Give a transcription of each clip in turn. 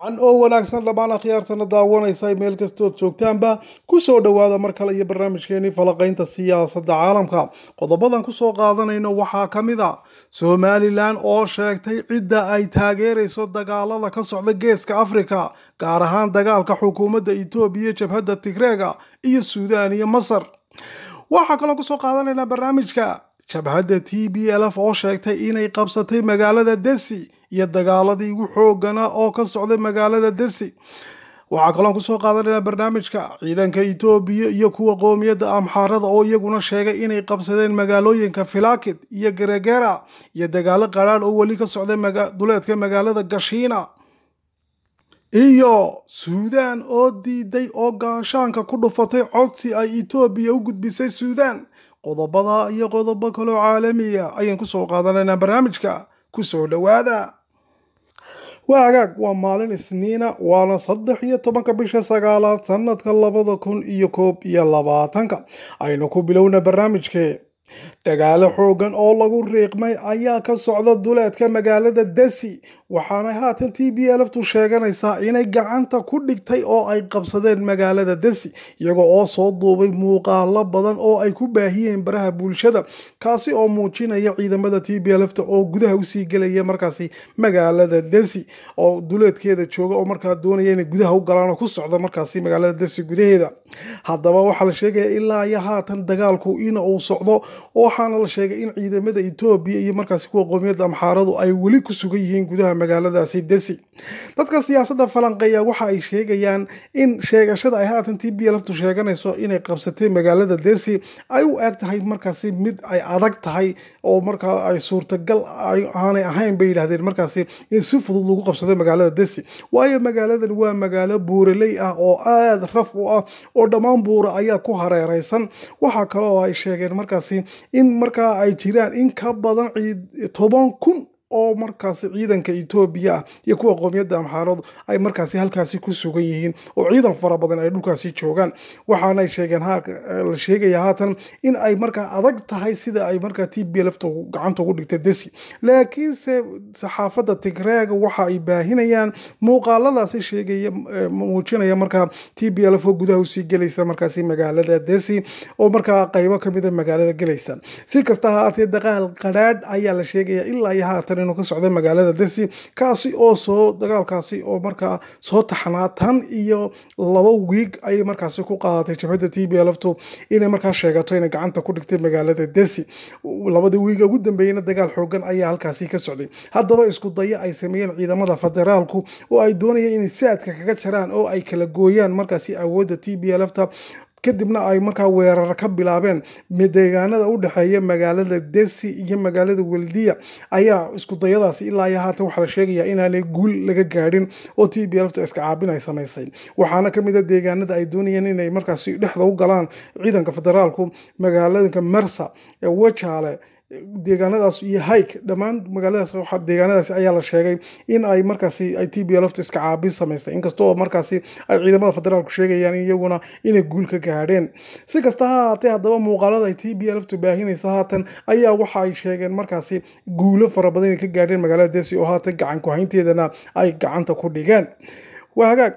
can oo wanaagsan dhammaan akhyaartana daawanaysa meel kastood joogtaanba kusoo dhowaada mar kale iyo barnaamijkeenii falaqaynta siyaasadda caalamka qodobadan kusoo qaadanayno waxaa ka mid a somalilan oo sheegtay cidda ay taageerayso dagaalada ka socda geeska afrika gaar ahaan dagaalka xukuumadda etoobiya jabhadda tigreega iyo suudaan iyo masar waxaa kaloo kusoo qaadanaynaa barnaamijka jabhadda t b l f oo sheegtay inay qabsatay magaalada desi iyo dagaaladii ugu xoogana oo ka socday magaalada desi waxaa kaloon kusoo qaadanaynaa barnaamijka ciidanka etoobiya iyo kuwa qoomiyadda amxaarada oo iyaguna sheegay inay qabsadeen magaalooyinka filakid iyo geregera iyo dagaalo qaraadh oo weli ka socday duleedka magaalada gashiina iyo suudaan oo diiday oo gaashaanka ku dhufatay codsi ay etoobiya u gudbisay suudaan qodobada iyo qodobo kaloo caalamiya ayaan kusoo qaadanaynaa barnaamijka kusoo dhowaada waa hagaag waa maalin isniina waana saddex iyo tobanka bisha sagaalaad sanadka labada kun iyo koob iyo labaatanka aynu ku bilowna barnaamijkee dagaalo xoogan oo lagu riiqmay ayaa ka socda duleedka magaalada desi waxaana haatan t b lftu sheeganaysaa inay gacanta ku dhigtay oo ay qabsadeen magaalada desi iyagoo oo soo duubay muuqaalo badan oo ay ku baahiyeen baraha bulshada kaasi oo muujinaya ciidamada t b lfta oo gudaha usii gelaya markaasi magaalada desi oo duleedkeeda jooga oo markaa doonaya inay gudaha u galaan oo ku socda markaasi magaalada desi gudaheeda haddaba waxaa la sheegaya ilaa iyo haatan dagaalku in uu socdo waxaana la sheegay in ciidamada etoobiya iyo markaasi kuwa qoomiyadda amxaaradu ay weli ku sugan yihiin gudaha magaaladaasi desi dadka siyaasadda falanqeeya waxa ay sheegayaan in sheegashada ay haatan t b lftu sheeganayso inay qabsatay magaalada desi ay u eg tahay markaasi mid ay adag tahay oo markaa ay suurtagal aanay ahayn bay yidhahdeen markaasi in si fudud lagu qabsado magaalada desi waayo magaaladan waa magaalo buuraley ah oo aada raf u ah oo dhammaan buura ayaa ku hareereysan waxaa kale oo ay sheegeen markaasi in markaa ay jiraan in ka badan toban kun oo markaasi ciidanka etoobiya ah iyo kuwa qoomiyadda amxaaradu ay markaasi halkaasi ku sugan yihiin oo ciidan fara badan ay dhulkaasi joogaan waxaanay sheegeen la sheegaya haatan in ay markaa adag tahay sida ay markaa t b lfta gacanta ugu dhigtay desi laakiinse saxaafadda tigreega waxa ay baahinayaan muuqaaladaasi sheegaya muujinaya markaa t b lf oo gudaha usii gelaysa markaasi magaalada desi oo markaa qaybo kamida magaalada gelaysa si kasta ha aatee dagaal qadhaadh ayaa la sheegaya ilaa iyo haatan inuu ka socday magaalada desi kaasi oo soo dagaalkaasi oo markaa soo taxnaa tan iyo laba wiig ayay markaasi ku qaadatay jabhadda t b lftu inay markaa sheegato inay gacanta ku dhigtay magaalada desi labadii wiiga ugu dambeeyeyna dagaal xoogan ayaa halkaasi ka socday haddaba isku daya ay sameeyeen ciidamada federaalku oo ay doonayeen inay saadka kaga jaraan oo ay kala gooyaan markaasi awoodda t b lfta kadibna ay markaa weerar ka bilaabeen deegaanada u dhexeeya magaalada desi iyo magaalada weldiya ayaa isku dayadaasi ilaa iyo haatan waxaa la sheegayaa inaanay guul laga gaadhin oo t b lfta iska caabin ay samaysay waxaana kamid a deegaanada ay doonayeen inay markaasi dhexda u galaan ciidanka federaalku magaalooyinka mersa wajaale deegaanadaas iyo hike dhammaan magaaladaas deegaanadaasi ayaa la sheegay in ay markaasi ay t b lfta iska caabin samaystay inkastoo markaasi ay ciidamada federaalku sheegayaan iyaguna inay guul ka gaadheen si kasta ha haatee haddaba muuqaalada ay t b lftu baahinaysa haatan ayaa waxa ay sheegeen markaasi guulo fara badan inay ka gaadheen magaalada desi oo haatan gacan ku-haynteedana ay gacanta ku dhigeen waa hagaag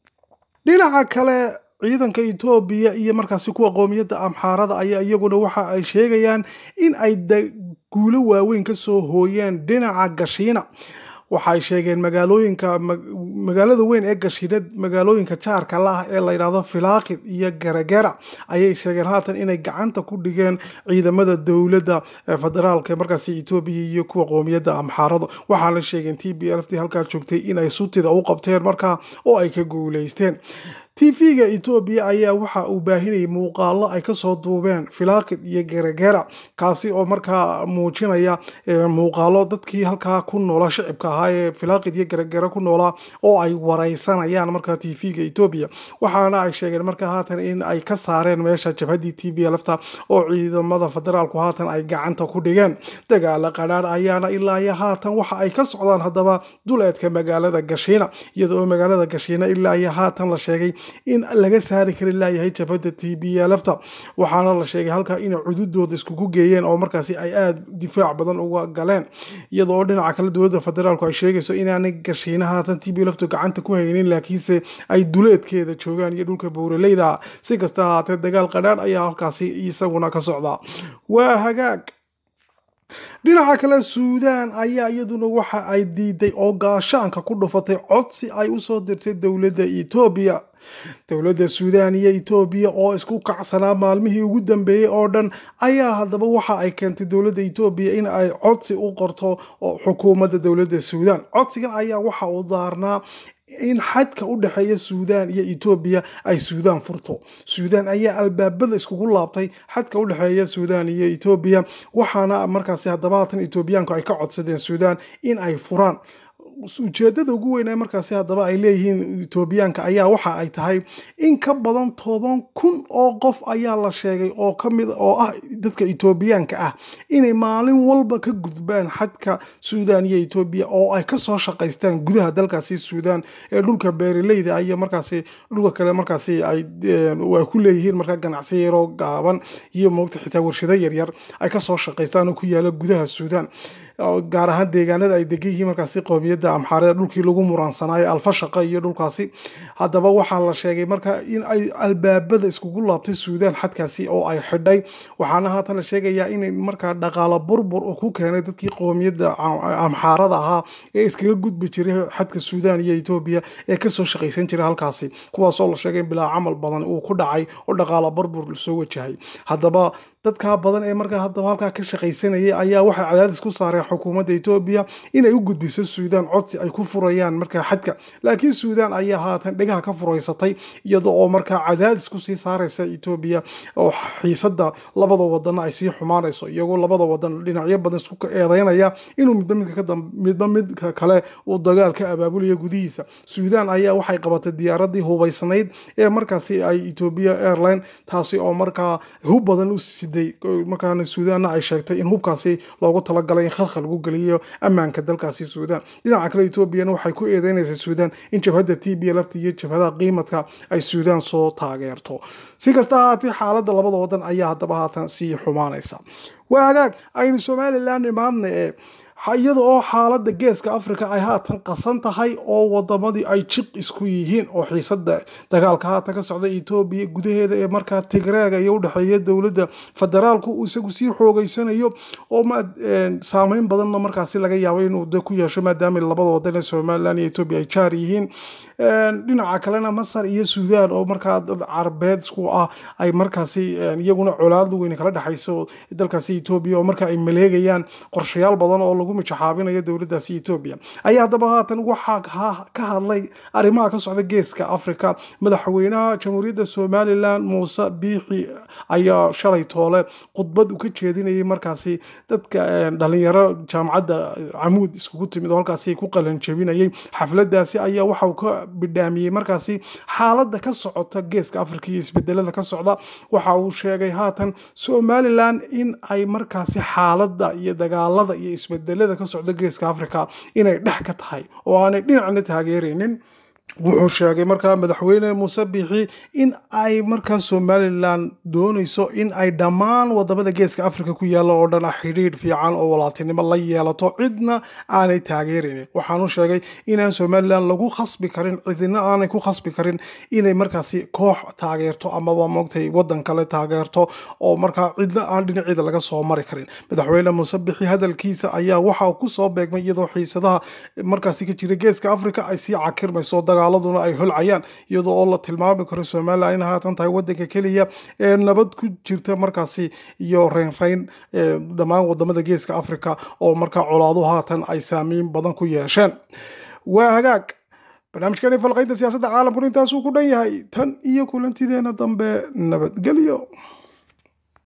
dhinaca kale ciidanka etoobiya iyo markaasi kuwa qoomiyadda amxaarada ayaa iyaguna waxa ay sheegayaan in ay guulo waaweyn ka soo hooyeen dhinaca gashiina waxaay sheegeen magaalooyinka magaalada weyn ee gashiinad magaalooyinka jaarka la ah ee layidhahdo filakid iyo geregera ayay sheegeen haatan inay gacanta ku dhigeen ciidamada dowladda federaalka markaasi etoobiya iyo kuwa qoomiyadda amxaarado waxaana sheegeen t b lft halkaa joogtay inay sutida u qabteen markaa oo ay ka guuleysteen tv-ga etoobiya ayaa waxa uu baahinayay muuqaalo ay kasoo duubeen filakid iyo geregera kaasi oo markaa muujinaya muuqaalo dadkii halkaa ku noolaa shicibka ahaa ee filakid iyo geregera ku noolaa oo ay wareysanayaan markaa tv-ga etoobiya waxaana ay sheegeen markaa haatan in ay ka saareen meesha jabhaddii t b lfta oo ciidamada federaalku haatan ay gacanta ku dhigeen dagaala qadhaadh ayaana ilaa iyo haatan waxa ay ka socdaan haddaba duleedka magaalada gashiina iyadoo magaalada gashiina ilaa iyo haatan la sheegay in laga saari kari laayahay jabhadda t b lfta waxaana la sheegay halkaa inay cududooda iskugu geeyeen oo markaasi ay aada difaac badan uga galeen iyadoo dhinaca kale dowladda federaalku ay sheegayso inaanay gashiina haatan t b lftu gacanta ku haynin laakiinse ay duleedkeeda joogaan iyo dhulka buuraleyda si kasta ahaatee dagaal qadhaadh ayaa halkaasi isaguna ka socda waa hagaag dhinaca kale suudaan ayaa iyaduna waxa ay diiday oo gaashaanka ku dhufatay codsi ay usoo dirtay dowladda etoobiya dowladda suudaan iyo etoobiya oo isku kacsanaa maalmihii ugu dambeeyey oo dhan ayaa haddaba waxa ay keentay dowladda etoobiya in ay codsi u qorto xukuumadda dowladda suudaan codsigan ayaa waxa uu daarnaa in xadka u dhexeeya suudaan iyo etoobiya ay suudaan furto suudaan ayaa albaabada iskugu laabtay xadka u dhexeeya suudaan iyo etoobiya waxaana markaasi haddaba haatan etoobiyaanku ay ka codsadeen suudaan in ay furaan ujeedada ugu weyn ee markaasi haddaba ay leeyihiin etoobiyaanka ayaa waxa ay tahay in ka badan toban kun oo qof ayaa la sheegay oo kamid oo ah dadka etoobiyaanka ah inay maalin walba ka gudbaan xadka suudaan iyo etoobiya oo ay kasoo shaqaystaan gudaha dalkaasi suudaan ee dhulka beeraleyda iyo markaasi dhulka kale markaasi ay ku leeyihiin markaa ganacsi yaroo gaaban iyo moogta xitaa warshado yaryar ay kasoo shaqaystaan oo ku yaala gudaha suudaan gaar ahaan deegaanada ay degan yihiin markaasi qoomiyadda amxaarada dhulkii lagu muransanaayo alfashaqa iyo dhulkaasi haddaba waxaa la sheegay marka in ay albaabada iskugu laabtay suudaan xadkaasi oo ay xidhay waxaana haatan la sheegayaa in markaa dhaqaalo burbur uu ku keenay dadkii qoomiyadda amxaarada ahaa ee iskaga gudbi jiray xadka suudaan iyo etoobiya ee kasoo shaqaysan jiray halkaasi kuwaasoo la sheegay in bilaa camal badan uu ku dhacay oo dhaqaalo burbur soo wajahay haddaba dadkaa badan ee markaa haddaba halkaa ka shaqaysanayay ayaa waxay cadaadis ku saareen xukuumadda etoobiya inay u gudbiso suudaan codsi ay ku furayaan markaa xadka laakiin suudaan ayaa haatan dhegaha ka furaysatay iyada oo markaa cadaadis kusii saaraysa etoobiya oo xiisada labada wadana ay sii xumaanayso iyagoo labada wadan dhinacyo badan isku eedeynaya inuu midba midka midba midka kale uu dagaal ka abaabulayo gudihiisa suudaan ayaa waxay qabatay diyaaradii hubaysnayd ee markaasi ay etoobiya airline taasi oo markaa hub badan u markaana suudaanna ay sheegtay in hubkaasi loogu talagalay in khalkhal lagu geliyo ammaanka dalkaasi suudaan dhinaca kale etoobiyana waxay ku eedeynaysaa suudaan in jabhadda t b lafta iyo jabhadaha qiimadka ay suudaan soo taageerto si kasta ahaatee xaaladda labada wadan ayaa haddaba haatan sii xumaanaysa waa hagaag aynu somalilan imaadna ee iyada oo xaaladda geeska africa ay haatan qasan tahay oo wadamadii ay jiq isku yihiin oo xiisada dagaalka haatan ka socda etoobiya gudaheeda ee markaa tigreega iyo udhexeeya dowladda federaalku uu isagu sii xoogeysanayo oo saameyn badanna markaasi laga yaabo inuu ku yeesho maadaama labada wadan ee somalilan iyo etoobiya ay jaar yihiin dhinaca kalena masar iyo suudaan oo markaa dad carabeed isku ah ay markaasi iyaguna colaada weyn kala dhexayso dalkaasi etoobiya oo marka ay maleegayaan qorshayaal badan oo lagu mijaxaabinayo dowladdaasi etoobiya ayaa haddaba haatan waxaa ka hadlay arrimaha ka socda geeska africa madaxweynaha jamhuuriyadda somalilan muuse biixi ayaa shalay toole khudbad u ka jeedinayay markaasi dadka dhalinyaro jaamacadda camuud iskugu timid oo halkaasi ku qalan jebinayay xafladaasi ayaa waxa uu ka bidhaamiyey markaasi xaaladda ka socota geeska africa iyo isbedelada ka socda waxa uu sheegay haatan somalilan in ay markaasi xaaladda iyo dagaalada iyo isbedelada ka socda geeska africa inay dhex ka tahay oo aanay dhinacna taageeraynin wuxuu sheegay markaa madaxweyne muuse biixi in ay markaa somalilan doonayso in ay dhammaan wadamada geeska africa ku yaalla oo dhan xidhiidh fiican oo walaaltinimo la yeelato cidna aanay taageeraynin waxaanu sheegay inaan somalilan lagu khasbi karin cidina aanay ku khasbi karin inay markaasi koox taageerto amaba moogtay wadan kale taageerto oo markaa cidna aan dhinaceeda laga soo mari karin madaxweyne muuse biixi hadalkiisa ayaa waxa kusoo beegmay iyadoo xiisadaha markaasi ka jira geeska africa ay sii cakirmayso dagaaladuna ay holcayaan iyadoo oo la tilmaami karo somalilan in haatan tahay wadanka keliya ee nabad ku jirta markaasi iyo reynreyn dhammaan wadamada geeska africa oo markaa colaadu haatan ay saamiin badan ku yeesheen waa hagaag barnaamijkani falqaynta siyaasadda caalamkuna intaasuu ku dhan yahay tan iyo kulantideena dambe nabadgelyo